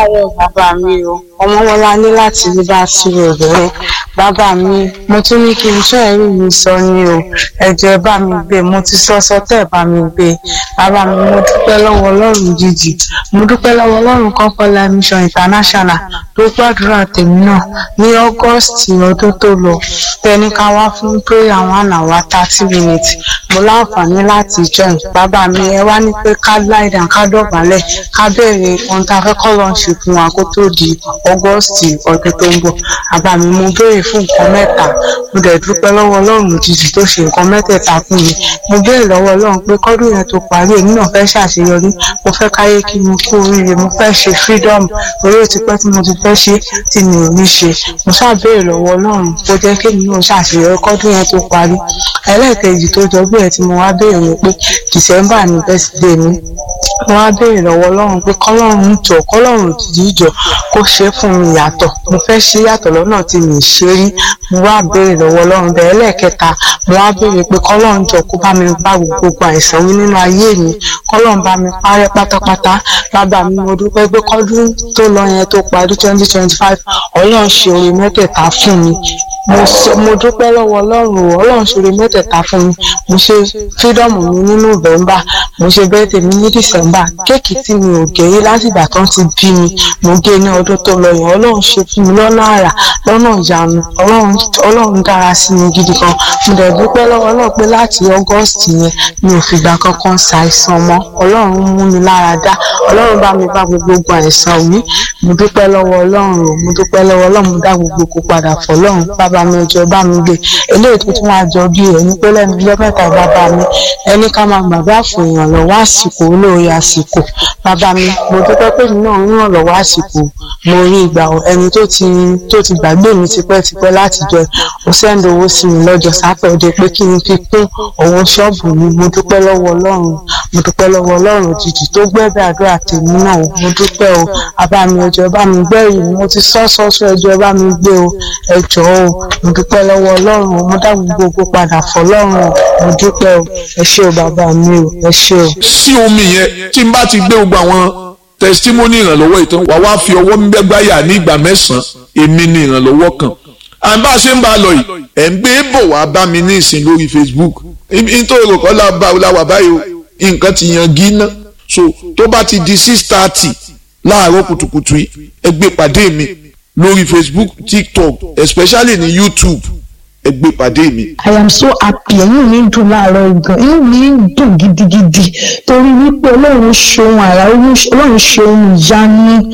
káàárọ̀ bàbá mi o ọmọwọlá ní láti rí bá sí obìnrin bàbá mi mo tún ní kí n sọ ẹ̀rí mi sọ ni o ẹ̀jẹ̀ ẹ bá mi gbé mo ti sọ sọ tẹ́ ẹ bá mi gbé bàbá mi mo dúpẹ́ lọ́wọ́ ọlọ́run jíjì mo dúpẹ́ lọ́wọ́ ọlọ́run kọ́kọ́lá mission international tó gbàdúrà tèmi náà ní august ọdún tó lọ tẹni ká wá fún prayer one hour thirty minutes mo láǹfààní láti join bàbá mi ẹ wá ní pé ká láìdá ká dọ̀bálẹ̀ ká bẹ̀rẹ̀ ohun tá a fẹ́ kọ́ lọ́n ṣe fún wa kó tó di august ọdún tó ń bọ̀ bàbá mi mo béèrè fún nǹkan mẹ́ta mo dẹ̀ dúpẹ́ lọ́wọ́ ọlọ́run òjijì tó ṣe nǹkan mẹ́tẹ̀ẹ̀ta fún mi mo béèrè lọ́wọ́ ọlọ́run pé kọ́dún yẹn tó parí èmi náà fẹ́ ṣàṣeyọrí mo fẹ́ káyé kí mi kú oríire mo fẹ́ ṣe freedom orí òtí pẹ́ tí mo ti fẹ́ ṣe tí mi ò ní ṣe mo ṣáà béèrè lọ́wọ́ ọlọ́run kó jẹ́ kí èmi náà ṣàṣeyọrí kọ́dún yẹn tó parí ẹlẹ́ẹ̀kejì tó jọ bẹ́ẹ̀ tí mo wá béèrè ni pé december ní birthday mi mo wá béèrè lọ́wọ́ ọlọ́run pé kọ́lọ́run jọ kọ́lọ́run òjijì jọ kó ṣe é fún mi yàtọ̀ mo fẹ́ ṣe yàtọ̀ lọ́nà tí mi ì ṣe rí mo wá béèrè lọ́wọ́ ọlọ́run bẹ́ẹ̀ lẹ́ẹ̀kẹta mo wá béèrè pé kọ́lọ́run jọ kó bá mi bá gbogbo àìsàn wí nínú ayé mi kọ́lọ́run bá mi parẹ́ pátápátá bàbá mi mo dúpẹ́ pé kọ́dún tó lọ yẹn tó parí twenty twenty five ọlọ́run ṣe oore mẹ́tẹ̀ẹ̀ta fún mi mo sọ mo dúpẹ́ lọ́wọ́ ọlọ́run o ọlọ́run ṣe oore mẹ́tẹ̀ẹ̀ta fún mi mo ṣe freedom mi ní november mo ṣe birthday mi ní december kéèkì tí mi ò gé rí láti ìgbà tán ti bí mi mo gé ní ọdún tó lọ yẹn ọlọ́run ṣe fún mi lọ́nà àrà lọ́nà ìyanu ọlọ́run ọlọ́run dára sí mi gidi kan mo dẹ̀ dúpẹ́ lọ́wọ́ náà pé láti august yẹn mi ò fìgbà kankan ṣàìsàn mọ́ ọlọ́run mú mi lára dá ọlọ́run bá mi bá gbogbo àìsàn wí mo dúpẹ́ lọ́wọ́ ọlọ́run o mo dúpẹ́ lọ́wọ́ ọlọ́run mo dá gbogbo kó padà fọ́ ọlọ́run bàbá mi ọjọ́ bá mi gbé eléyìí tó tún wá jọ bí ẹni pé lẹ́nu ilé mẹ́ta bàbá mi ẹni ká máa gbàgbé àfò èèyàn lọ́wọ́ àsìkò olóore àsìkò bàbá mi mo dúpẹ́ pé mi náà ń ràn lọ́wọ́ àsìkò mo rí ìgbà ẹni tó ti tó ti gbàgbé mi tipẹ́tipẹ́ láti jọ ó sẹ́ńdì owó sí mi lọ́jọ́ sátọ̀dẹ̀ pé kí n fi kún owó ṣọ́ọ̀bù mi mo dúpẹ́ lọ́wọ́ ọlọ́run mo dúpẹ́ lọ́wọ́ ọlọ́run òjijì tó gbẹ́bẹ́ àdúrà tèmi náà o mo dúpẹ́ o bàbá mi ẹjọ́ bá mi gbẹ́rì mo ti sọ́ sọ́sọ́ ẹjọ́ bá mi gbé o ẹjọ́ o mo dúpẹ́ lọ́wọ́ ọlọ́run o mo dá gbogbo padà fọlọ́run o mo dúpẹ́ o ẹ ṣé o bàbá mi o ẹ ṣé o. sí omi yẹn tí n bá ti gbé gbogbo àwọn testimony ìrànlọ́wọ́ ìtàn wà wá fi ọwọ́ gbẹ́gbáyà ní ìgbà mẹ́sàn-án èmi ní ìrànlọ́wọ́ kan à ń bá a ṣe ń bá a lọ yìí ẹ̀ ń gbé bọ̀ wá bá mi ní ìsìn lórí Facebook nítorí òkọ́ la wà báyìí o nǹkan ti yan gíná so tó bá ti di six thirty láàárọ̀ kùtùkùtù yìí ẹ gbé pàdé mi lórí Facebook TikTok especially ní YouTube ẹ gbé pàdé mi. I am so happy inú mi ń dùn láàárọ̀ ìgàn inú mi ń dùn gidigidi torí wípé ọlọ́run ṣeun àrà ọlọ́run ṣeun ìyanu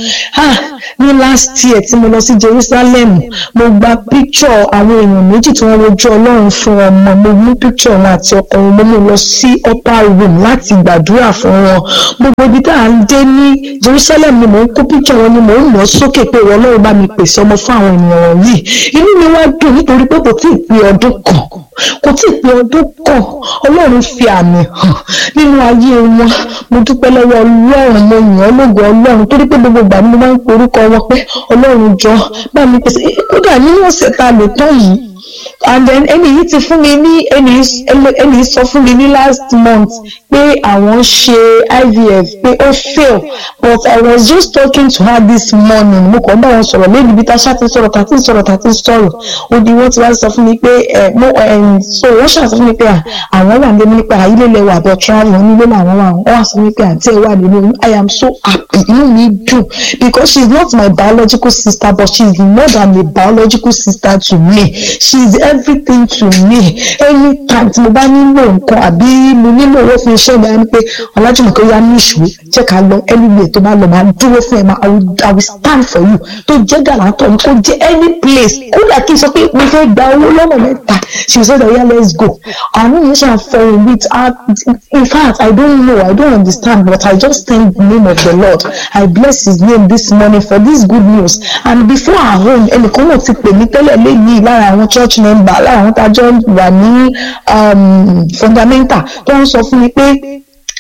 ní last year tí mo lọ sí Jerusalem mo gba picture àwọn èèyàn méjì tí wọ́n wojú ọlọ́run fún ọmọ mo mú picture wọn àti ọkọ wọn mo mú lọ sí upper room láti gbàdúrà fún wọn gbogbo ibi tá à ń dé ní Jerusalem ni mò ń kó picture wọn ni mò ń lọ sókè pé ìwọ ọlọ́run bá mi pèsè ọmọ fún àwọn ènìyàn wọ̀nyí inú mi wá dùn nítorí pé kò tí ì pé ọdún kan kò tí ì pé ọdún kan ọlọ́run fi àmì hàn nínú ayé wọn mo dúpẹ́ lọ́wọ́ ọlọ́run mo yàn ọ́ lógo ọlọ́run torí pé gbogbo ìgbà ni mo máa ń pe orúkọ wọn pé ọlọ́run jọ bá mi pèsè kódà nínú ọ̀sẹ̀ tá a lò tán yìí and then ẹni yìí ti fún mi ní ẹni yìí sọ fún mi ní last month pé àwọn ṣe IVF pé ó fail but I was just talking to her this morning mo kàn bá wọn sọ̀rọ̀ lẹ́nu ibi tá a ṣáà ti sọ̀rọ̀ tá a ti sọ̀rọ̀ tá a ti sọ̀rọ̀ ó di wọ́n ti wá sọ fún mi pé ẹ mo so wọ́n ṣáà sọ fún mi pé àwọn wà nílé nípa ilé ilẹ̀ wà bọ̀ travel onílé làwọn wà wọ́n wà sọ fún mi pé àǹtí ẹ̀ wà nínú I am so happy inú mi dùn because she is not my biological sister but she is more than a biological sister to me she is everything to me anytime tí mo bá nílò nǹkan àbí mo nílò owó fún iṣẹ́ mi ẹni pé ọlájúmọ̀kẹ́ ya ní ìṣòro jẹ́ ká lọ anywhere tó bá lọ máa dúró fún ẹ máa I will, I will stand for you tó jẹ́ gàlátọ̀ ni kó jẹ́ any place kódà kí n sọ pé mo fẹ́ gba owó lọ́nà mẹ́ta she said oya let's go àánú yẹn ṣe àfọwọ́ with her in fact I don't know I don't understand but I just thank the name of the Lord I bless his name this morning for this good news and before our home ẹnìkan náà ti pè mí tẹ́lẹ̀ lẹ́yìn lára àwọn church member lára àwọn tájọ́ wà ní fundamental tó ń sọ fún mi pé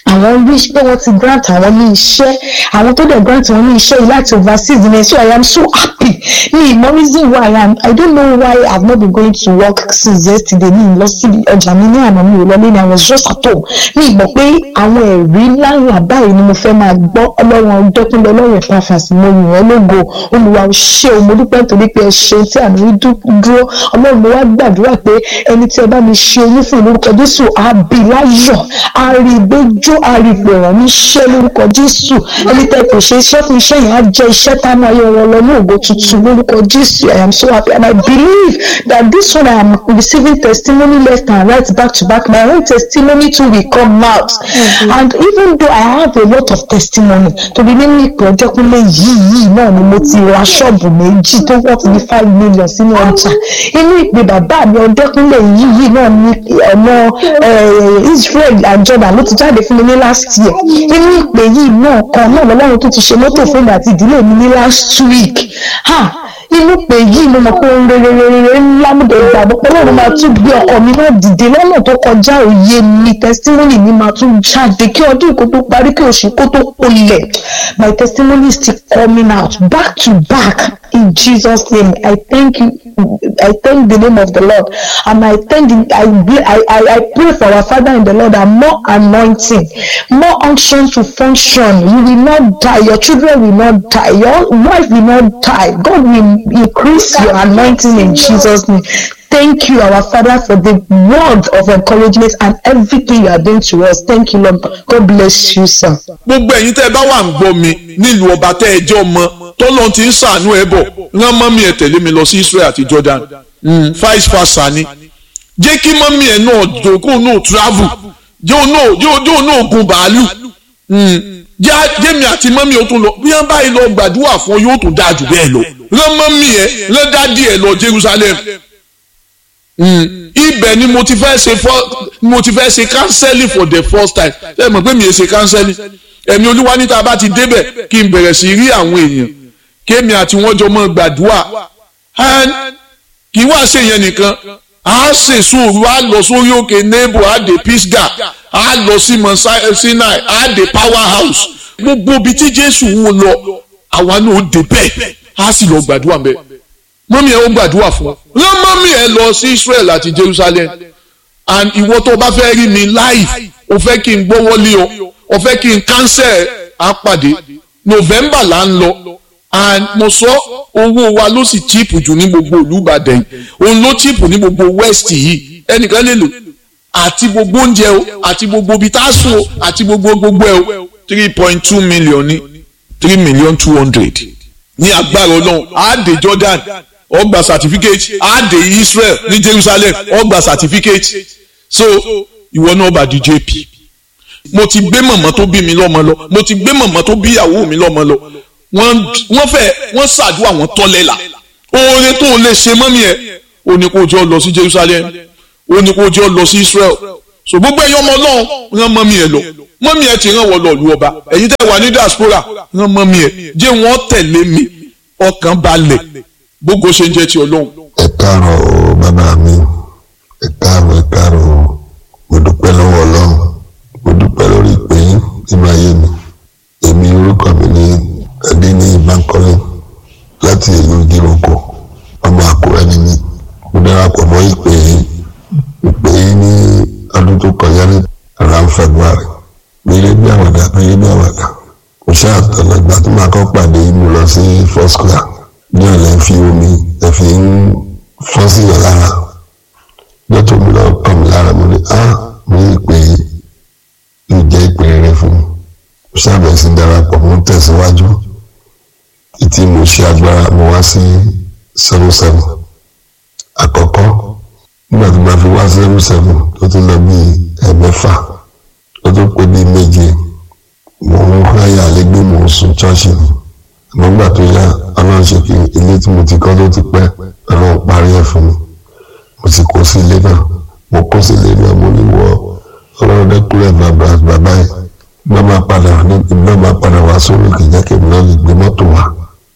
àwọn rí pé wọ́n ti grant àwọn ní iṣẹ́ àwọn tó dẹ̀ grant wọn ní iṣẹ́ yìí láti overseas ní so I am so happy ní ìmọ̀ reason why I am I don't know why I have not been going to work since yesterday ní ìlọ sí ọjà mi ní àná mi ò lọ lé ní I was just at home ní ìgbọ́ pé àwọn ẹ̀rí ńláńlá báyìí ni mo fẹ́ máa gbọ́ ọlọ́run ọdọ́kúnlẹ̀ ọlọ́run ìpàfàsì mo yìn ọ́ lógo olùwà ò ṣe o mo dúpẹ́ nítorí pé ẹ ṣe tí àmì rí dúró ọlọ́run mo wá gbàdúrà pé ẹni tí ẹ bá mi ṣe oyún fún lórúkọ Jésù á bí láyọ̀ á rí ìgbẹ́jọ́ á rí ìpèrán ní iṣẹ́ lórúkọ Jésù ẹni tẹ́ kò ṣe iṣẹ́ fún iṣẹ́ yẹn á jẹ́ iṣẹ́ táwọn ayé wọn lọ ní ògo tuntun lórúkọ Jésù I am so happy and I believe that this one I am receiving testimony left and right back to back my own testimony too will come out and even though I have a lot of testimony torí nínú ìpè ọjọ́kúnlé yìí yìí náà ni mo ti ra ṣọ́ọ̀bù méjì tó wọ́n ti ní five million sínú ọjà inú ìpè bàbá mi ọjọ́kúnlé yìí yìí náà ni ọmọ Israel and Jordan ló ti jáde fún mi ní last year inú ìpè yìí náà kan náà lọ́lọ́run tó ti ṣe mọ́tò fún mi àti ìdílé mi ní last week ha inú pé yìí mo mọ̀ pé ohun rere rere ńlá mo dẹ̀ gbàgbọ́ pé Ọlọ́run máa tún gbé ọkọ mi náà dìde lọ́nà tó kọjá òye mi testimony mi máa tún jáde kí ọdún kó tó parí kí oṣù kó tó kolẹ̀ my testimony is still coming out back to back in Jesus name I thank you I thank the name of the Lord and I thank the, I, I, I, I pray for our Father in the Lord and more anointing more unction to function you will not die your children will not die your wife will not die God will increase your anointing in Jesus name thank you our father for the word of encouragement and everything you are doing to us thank you lord god bless you sir. gbogbo ẹ̀yin tẹ́ ẹ bá wà ń gbọ́ mi nílùú ọba tẹ́ ẹ jọ mọ tọ́lọ́n ti ń ṣàánú ẹ bọ̀ rán mọ́mí ẹ tẹ̀lé mi lọ sí Israel àti Jordan vice versa ni jẹ́ kí mọ́mí ẹ náà dòkó náà travel jẹ́ òun náà gun bàálù jẹ́mi àti mọ́mí ó tún lọ bí wọ́n báyìí lọ gbàdúrà fún yóò tún dáa jù bẹ́ẹ̀ lọ rán mọ́mí ẹ rán dádì ẹ lọ Jerusalem ibẹ̀ ni mo ti fẹ́ ṣe mo ti fẹ́ ṣe counseling for the first time ṣe mọ̀ pé mi ò ṣe counseling ẹ̀mí olúwa níta bá ti débẹ̀ kí n bẹ̀rẹ̀ sí rí àwọn èèyàn kémi àti wọ́n jọ mọ́ gbàdúrà kì í wá ṣe yẹn nìkan a ṣe sùúrù a lọ sórí òkè nebo a dé pisga a lọ sí mọ sinai a dé power house gbogbo ibi tí jésù ń lọ àwa náà ó dé bẹ́ẹ̀ a sì lọ gbàdúrà bẹ́ẹ̀ mọ́mí ẹ̀ ó gbàdúrà fún ọ rán mọ́mí ẹ̀ lọ sí Israel àti Jerusalem and ìwọ tó bá fẹ́ rí mi live o fẹ́ kí n gbọ́wọ́lé o o fẹ́ kí n cancel àpàdé November là ń lọ and mo sọ owó wa ló sì cheap jù ní gbogbo Olúbàdàn òun ló cheap ní gbogbo West yìí ẹnìkan lè lò àti gbogbo oúnjẹ o àti gbogbo ibi tá a sùn o àti gbogbo gbogbo ẹ o three point two million ní three million two hundred ní agbára Ọlọ́run á dé Jordan ó gba certificate á dé Israel ní Jerusalem ó gba certificate so ìwọ náà bá di JP mo ti gbé mọ̀mọ́ tó bí mi lọ́mọ lọ mo ti gbé mọ̀mọ́ tó bí ìyàwó mi lọ́mọ lọ wọ́n fẹ́ wọ́n ṣàdúrà wọ́n tọ́lẹ̀ là oore tó o lè ṣe mọ́mí ẹ̀ o ní kó o jọ lọ sí Jerusalem o ní kó o jọ lọ sí Israel so gbogbo ẹ̀yin ọmọ náà rán mọ́mí ẹ̀ lọ mọ́mí ẹ̀ ti rán wọ́n lọ lu ọba ẹ̀yin tẹ́ wà ní diaspora rán mọ́mí ẹ̀ jẹ́ wọ́n tẹ̀lé mi ọkàn balẹ̀ gbogbo ṣe ń jẹ́ ti Ọlọ́run. ẹ káàárọ̀ o bàbá mi ẹ káàárọ̀ ẹ káàárọ̀ o mo dúpẹ́ lọ́wọ́ Ọlọ́run mo dúpẹ́ lórí ìpè yín nínú ayé mi èmi orúkọ mi ní Adéníyì Bánkọ́lé láti ìlú Ìdíròkò ọmọ Àkúrẹ́ ni mí mo darapọ̀ mọ́ ìpè yín ìpè yín ní ọdún tó kọjá ní around February mi lé bí àwàdà mi lé bí àwàdà mo ṣe àtọ̀nà ìgbà tó máa kọ́ pàdé mo lọ sí first class ní ọ̀lẹ́ fi omi ẹ fi ń fọ́n sí yàn lára lọ́tọ̀ mi lọ́ọ́ kàn mí lára mo ní á mo ní ìpè yìí yóò jẹ́ ìpè rere fún mi mo ṣàbẹ̀ sí darapọ̀ mo ń tẹ̀síwájú títí mo ṣe agbára mo wá sí seven seven àkọ́kọ́ nígbà tó máa fi wá seven seven tó tún lọ bí ẹ̀mẹ́fà tó tún pé bí méje mo ń háyà lẹ́gbẹ́ mo ń sun ṣọ́ọ̀ṣì mi àmọ́ gbà tó yá ọlọ́run ṣe kí ilé tí mo ti kọ́ tó ti pẹ́ ọlọ́run parí ẹ̀ fún mi mo sì kó sí ilé náà mo kó sí ilé náà mo ní wọ ọlọ́run dẹ́kúrẹ́ bàbá bàbá yìí bá máa padà bá máa padà wá sórí kì í jẹ́ kí èmi náà lè gbé mọ́tò wá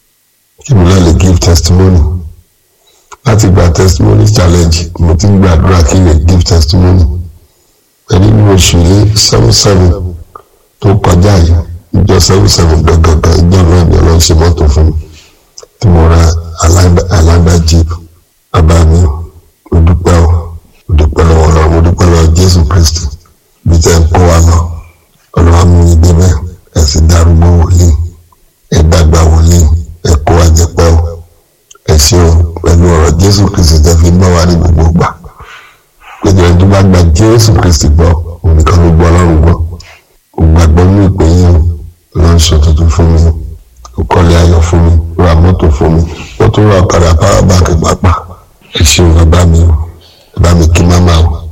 kí èmi náà lè give testimony láti gba testimony challenge mo ti ń gbàdúrà kí n lè give testimony pẹ̀lú ní oṣù yìí seven seven tó kọjá yìí ìjọ seven seven gangan ìjọ náà ni ọlọ́run ṣe mọ́tò fún mi tí mo ra alágbá jeep bàbá mi mo dúpẹ́ o mo dúpẹ́ lọ́wọ́ ọlọ́run mo dúpẹ́ lọ́wọ́ jésù kristi bí tẹ́ ń kó wa lọ ọlọ́run mú mi débẹ̀ ẹ̀ sì darúgbó wòlíì ẹ̀ dàgbà wòlíì ẹ̀ kó wa jẹ pẹ́ o ẹ̀ ṣe o pẹ̀lú ọ̀rọ̀ jésù kristi tẹ́ fi gbọ́ wa ní gbogbo gbà péjọ ẹni tó bá gba jésù kristi gbọ́ òun nìkan ló gbọ́ ọlọ́run gbọ́ kò gbàgbọ́ ní ìpè yín o lọ́n sọ tuntun fún mi ó kọ́lé ayọ̀ fún mi ó ra mọ́tò fún mi ó tún ra ọ̀kadà power bank pàápàá ẹ ṣeun bàbá mi o bàbá mi kí máma o